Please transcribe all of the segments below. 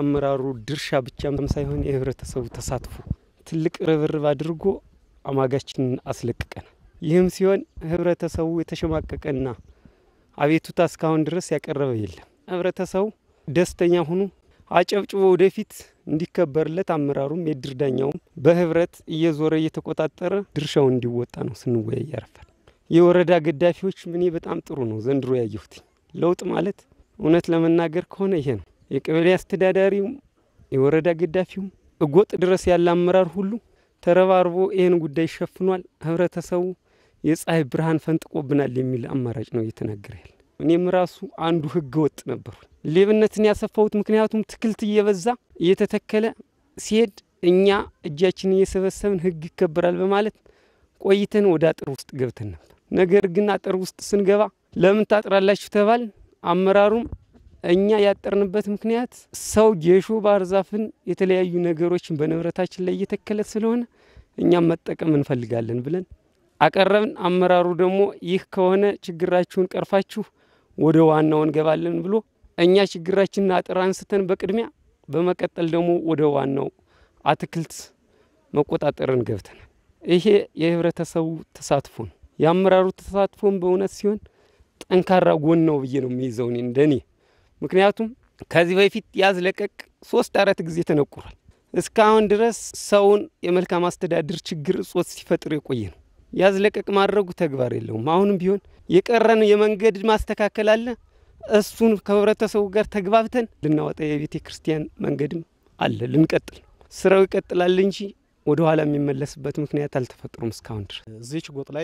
የአመራሩ ድርሻ ብቻም ሳይሆን የህብረተሰቡ ተሳትፎ ትልቅ ርብርብ አድርጎ አማጋችንን አስለቅቀናል። ይህም ሲሆን ህብረተሰቡ የተሸማቀቀና አቤቱታ እስካሁን ድረስ ያቀረበ የለም። ህብረተሰቡ ደስተኛ ሆኖ አጨብጭቦ ወደፊት እንዲከበርለት አመራሩም የድር ዳኛውም በህብረት እየዞረ እየተቆጣጠረ ድርሻውን እንዲወጣ ነው ስንወያይ ያረፋል። የወረዳ ገዳፊዎች እኔ በጣም ጥሩ ነው ዘንድሮ ያየሁት ለውጥ ማለት እውነት ለመናገር ከሆነ ይሄ ነው። የቀበሌ አስተዳዳሪውም የወረዳ ገዳፊውም እጎጥ ድረስ ያለ አመራር ሁሉ ተረባርቦ ይህን ጉዳይ ሸፍኗል። ህብረተሰቡ የፀሐይ ብርሃን ፈንጥቆብናል የሚል አማራጭ ነው እየተናገረ ያለ። እኔም ራሱ አንዱ ህገ ወጥ ነበሩ። ሌብነትን ያሰፋሁት ምክንያቱም ትክልት እየበዛ እየተተከለ ሲሄድ እኛ እጃችን እየሰበሰብን ህግ ይከበራል በማለት ቆይተን ወደ አጥር ውስጥ ገብተን ነበር። ነገር ግን አጥር ውስጥ ስንገባ ለምን ታጥራላችሁ ተባል። አመራሩም እኛ ያጠርንበት ምክንያት ሰው ጌሾ፣ ባህር ዛፍን የተለያዩ ነገሮችን በንብረታችን ላይ እየተከለ ስለሆነ እኛም መጠቀም እንፈልጋለን ብለን አቀረብን። አመራሩ ደግሞ ይህ ከሆነ ችግራችሁን ቀርፋችሁ ወደ ዋናው እንገባለን ብሎ እኛ ችግራችንን አጥር አንስተን በቅድሚያ በመቀጠል ደግሞ ወደ ዋናው አትክልት መቆጣጠርን ገብተናል። ይሄ የህብረተሰቡ ተሳትፎ ነው። የአመራሩ ተሳትፎን በእውነት ሲሆን ጠንካራ ጎን ነው ብዬ ነው የሚይዘው እኔ እንደኔ። ምክንያቱም ከዚህ በፊት ያዝ ለቀቅ ሶስት አራት ጊዜ ተነቁሯል። እስካሁን ድረስ ሰውን የመልካም አስተዳደር ችግር እጾት ሲፈጥር የቆየ ነው። ያዝ ለቀቅ ማድረጉ ተግባር የለውም። አሁንም ቢሆን የቀረን የመንገድ ማስተካከል አለ። እሱን ከህብረተሰቡ ጋር ተግባብተን ልናወጣ የቤተ ክርስቲያን መንገድም አለ። ልንቀጥል ስራው ይቀጥላል እንጂ ወደ ኋላ የሚመለስበት ምክንያት አልተፈጥሮም እስካሁን ድረስ። እዚች ጎጥ ላይ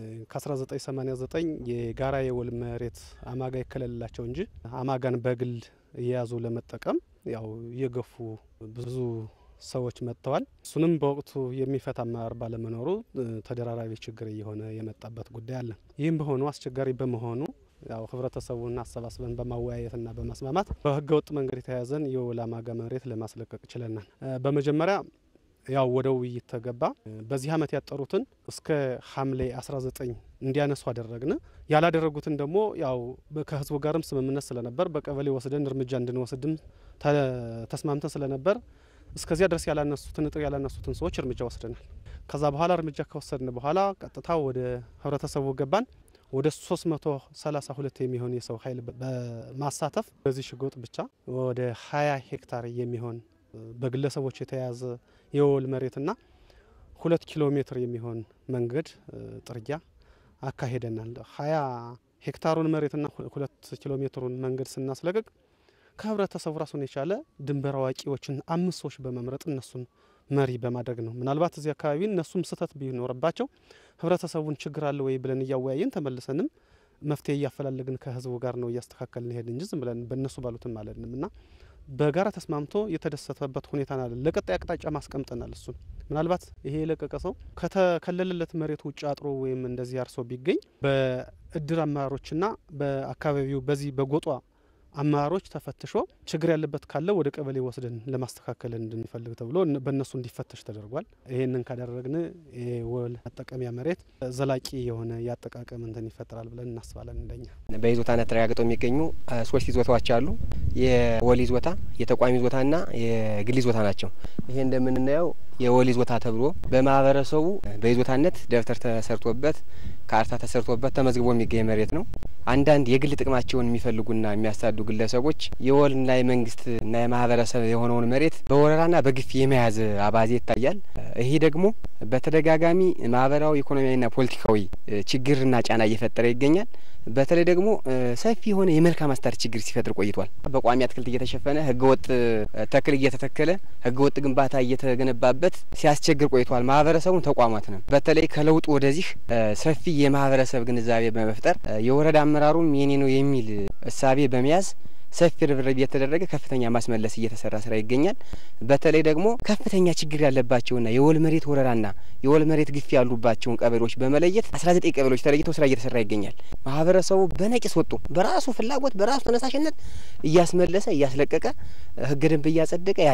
ከ1989 የጋራ የወል መሬት አማጋ ይከለልላቸው እንጂ አማጋን በግል እየያዙ ለመጠቀም ያው እየገፉ ብዙ ሰዎች መጥተዋል። እሱንም በወቅቱ የሚፈታ አመራር ባለመኖሩ ተደራራቢ ችግር እየሆነ የመጣበት ጉዳይ አለ። ይህም በሆኑ አስቸጋሪ በመሆኑ ያው ህብረተሰቡን አሰባስበን በማወያየትና በማስማማት በህገ ወጥ መንገድ የተያዘን የወል አማጋ መሬት ለማስለቀቅ ችለናል። በመጀመሪያ ያው ወደ ውይይት ተገባ። በዚህ አመት ያጠሩትን እስከ ሐምሌ 19 እንዲያነሱ አደረግን። ያላደረጉትን ደግሞ ያው ከህዝቡ ጋርም ስምምነት ስለነበር በቀበሌ ወስደን እርምጃ እንድንወስድም ተስማምተን ስለነበር እስከዚያ ድረስ ያላነሱትን እጥር ያላነሱትን ሰዎች እርምጃ ወስደናል። ከዛ በኋላ እርምጃ ከወሰድን በኋላ ቀጥታ ወደ ህብረተሰቡ ገባን። ወደ 332 የሚሆን የሰው ኃይል በማሳተፍ በዚህ ሽጎጥ ብቻ ወደ 20 ሄክታር የሚሆን በግለሰቦች የተያዘ የወል መሬትና ሁለት ኪሎ ሜትር የሚሆን መንገድ ጥርጊያ አካሄደናል። ሀያ ሄክታሩን መሬትና ሁለት ኪሎ ሜትሩን መንገድ ስናስለቅቅ ከህብረተሰቡ ራሱን የቻለ ድንበር አዋቂዎችን አምስት ሰዎች በመምረጥ እነሱን መሪ በማድረግ ነው። ምናልባት እዚህ አካባቢ እነሱም ስህተት ቢኖርባቸው ህብረተሰቡን ችግር አለ ወይ ብለን እያወያየን ተመልሰንም መፍትሄ እያፈላለግን ከህዝቡ ጋር ነው እያስተካከልን ሄድ እንጂ ዝም ብለን በእነሱ ባሉትም አለንም እና በጋራ ተስማምቶ የተደሰተበት ሁኔታ ናለ። ለቀጣይ አቅጣጫ ማስቀምጠናል። እሱን ምናልባት ይሄ የለቀቀ ሰው ከተከለለለት መሬት ውጭ አጥሮ ወይም እንደዚህ አርሶ ቢገኝ በእድር አመራሮችና በአካባቢው በዚህ በጎጧ አመራሮች ተፈትሾ ችግር ያለበት ካለ ወደ ቀበሌ ወስደን ለማስተካከል እንድንፈልግ ተብሎ በእነሱ እንዲፈተሽ ተደርጓል። ይህንን ካደረግን የወል መጠቀሚያ መሬት ዘላቂ የሆነ የአጠቃቀም እንትን ይፈጠራል ብለን እናስባለን። እንደኛ በይዞታነት ተረጋግጠው የሚገኙ ሶስት ይዞታዎች አሉ። የወል ይዞታ፣ የተቋሚ ይዞታና የግል ይዞታ ናቸው። ይሄ እንደምናየው የወል ይዞታ ተብሎ በማህበረሰቡ በይዞታነት ደብተር ተሰርቶበት ካርታ ተሰርቶበት ተመዝግቦ የሚገኝ መሬት ነው። አንዳንድ የግል ጥቅማቸውን የሚፈልጉና የሚያሳዱ ግለሰቦች የወልና የመንግስትና የማህበረሰብ የሆነውን መሬት በወረራና በግፍ የመያዝ አባዜ ይታያል። ይሄ ደግሞ በተደጋጋሚ ማህበራዊ፣ ኢኮኖሚያዊና ፖለቲካዊ ችግርና ጫና እየፈጠረ ይገኛል። በተለይ ደግሞ ሰፊ የሆነ የመልካም አስተዳደር ችግር ሲፈጥር ቆይቷል። በቋሚ አትክልት እየተሸፈነ ህገወጥ ተክል እየተተከለ ህገወጥ ግንባታ እየተገነባበት ሲያስቸግር ቆይቷል። ማህበረሰቡን ተቋማት ነው። በተለይ ከለውጡ ወደዚህ ሰፊ የማህበረሰብ ግንዛቤ በመፍጠር የወረዳ አመራሩም የኔ ነው የሚል እሳቤ በመያዝ ሰፊ ርብርብ እየተደረገ ከፍተኛ ማስመለስ እየተሰራ ስራ ይገኛል። በተለይ ደግሞ ከፍተኛ ችግር ያለባቸውና የወል መሬት ወረራና የወል መሬት ግፊ ያሉባቸውን ቀበሌዎች በመለየት አስራ ዘጠኝ ቀበሌዎች ተለይተው ስራ እየተሰራ ይገኛል። ማህበረሰቡ በነቂስ ወጡ በራሱ ፍላጎት በራሱ ተነሳሽነት እያስመለሰ እያስለቀቀ ህገ ደንብ እያጸደቀ ያለ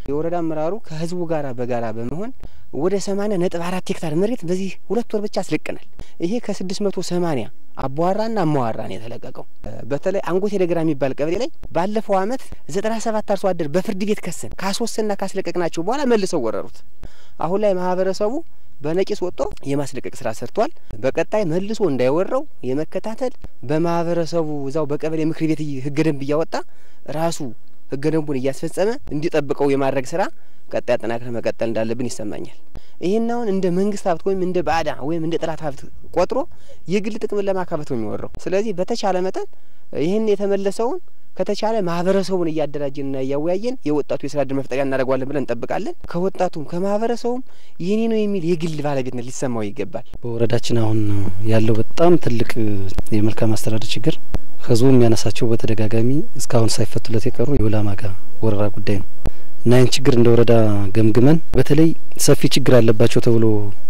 የወረዳ አመራሩ ከህዝቡ ጋራ በጋራ በመሆን ወደ ሰማኒያ ነጥብ አራት ሄክታር መሬት በዚህ ሁለት ወር ብቻ አስለቅናል። ይሄ ከስድስት መቶ ሰማኒያ አቧራና አማዋራ ነው የተለቀቀው። በተለይ አንጎቴ ደገራ የሚባል ቀበሌ ላይ ባለፈው አመት ዘጠና ሰባት አርሶ አደር በፍርድ ቤት ከሰን ካስወሰንና ካስለቀቅናቸው በኋላ መልሰው ወረሩት። አሁን ላይ ማህበረሰቡ በነቂስ ወጥቶ የማስለቀቅ ስራ ሰርቷል። በቀጣይ መልሶ እንዳይወረው የመከታተል በማህበረሰቡ እዛው በቀበሌ ምክር ቤት ህገ ደንብ እያወጣ ራሱ ህገ ደንቡን እያስፈጸመ እንዲጠብቀው የማድረግ ስራ ቀጣይ አጠናክረን መቀጠል እንዳለብን ይሰማኛል። ይህን አሁን እንደ መንግስት ሀብት ወይም እንደ ባዕዳ ወይም እንደ ጠላት ሀብት ቆጥሮ የግል ጥቅምን ለማካበት ነው የሚወራው። ስለዚህ በተቻለ መጠን ይህን የተመለሰውን ከተቻለ ማህበረሰቡን እያደራጀንና እያወያየን የወጣቱ የስራ እድል መፍጠሪያ እናደርገዋለን ብለን እንጠብቃለን። ከወጣቱም ከማህበረሰቡም የኔ ነው የሚል የግል ባለቤትነት ሊሰማው ይገባል። በወረዳችን አሁን ያለው በጣም ትልቅ የመልካም አስተዳደር ችግር ህዝቡ የሚያነሳቸው በተደጋጋሚ እስካሁን ሳይፈቱለት የቀሩ የወላማጋ ወረራ ጉዳይ ነው እና ይህን ችግር እንደ ወረዳ ገምግመን በተለይ ሰፊ ችግር አለባቸው ተብሎ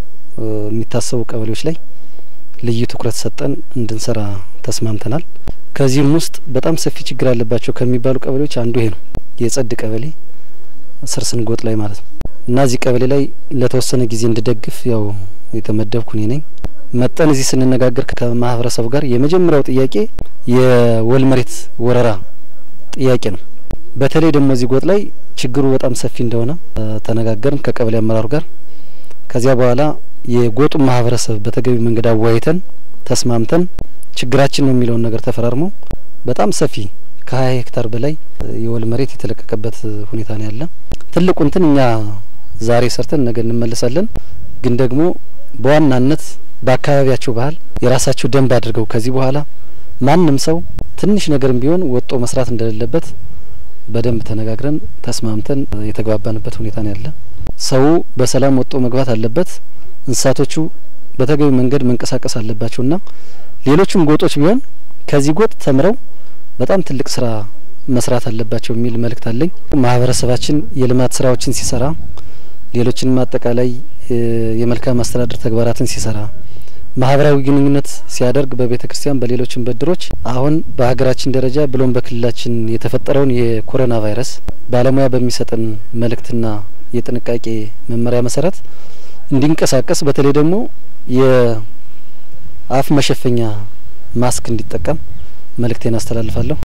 የሚታሰቡ ቀበሌዎች ላይ ልዩ ትኩረት ሰጠን እንድንሰራ ተስማምተናል። ከዚህም ውስጥ በጣም ሰፊ ችግር አለባቸው ከሚባሉ ቀበሌዎች አንዱ ይሄ ነው። የጸድ ቀበሌ ስርስንጎጥ ላይ ማለት ነው እና እዚህ ቀበሌ ላይ ለተወሰነ ጊዜ እንድደግፍ ያው የተመደብኩ እኔ ነኝ። መጠን እዚህ ስንነጋገር ከማህበረሰቡ ጋር የመጀመሪያው ጥያቄ የወል መሬት ወረራ ጥያቄ ነው። በተለይ ደግሞ እዚህ ጎጥ ላይ ችግሩ በጣም ሰፊ እንደሆነ ተነጋገርን ከቀበሌ አመራሩ ጋር። ከዚያ በኋላ የጎጡን ማህበረሰብ በተገቢ መንገድ አወያይተን ተስማምተን ችግራችን ነው የሚለውን ነገር ተፈራርሞ በጣም ሰፊ ከሀያ ሄክታር በላይ የወል መሬት የተለቀቀበት ሁኔታ ነው ያለ። ትልቁ እንትን እኛ ዛሬ ሰርተን ነገ እንመለሳለን። ግን ደግሞ በዋናነት በአካባቢያቸው ባህል የራሳቸው ደንብ አድርገው ከዚህ በኋላ ማንም ሰው ትንሽ ነገርም ቢሆን ወጦ መስራት እንደሌለበት በደንብ ተነጋግረን ተስማምተን የተግባባንበት ሁኔታ ነው ያለ። ሰው በሰላም ወጦ መግባት አለበት። እንስሳቶቹ በተገቢ መንገድ መንቀሳቀስ አለባቸውና ሌሎችም ጎጦች ቢሆን ከዚህ ጎጥ ተምረው በጣም ትልቅ ስራ መስራት አለባቸው የሚል መልእክት አለኝ። ማህበረሰባችን የልማት ስራዎችን ሲሰራ፣ ሌሎችንም አጠቃላይ የመልካም አስተዳደር ተግባራትን ሲሰራ፣ ማህበራዊ ግንኙነት ሲያደርግ በቤተ ክርስቲያን በሌሎችም በድሮች አሁን በሀገራችን ደረጃ ብሎም በክልላችን የተፈጠረውን የኮሮና ቫይረስ ባለሙያ በሚሰጠን መልእክትና የጥንቃቄ መመሪያ መሰረት እንዲንቀሳቀስ በተለይ ደግሞ የአፍ መሸፈኛ ማስክ እንዲጠቀም መልእክቴን አስተላልፋለሁ።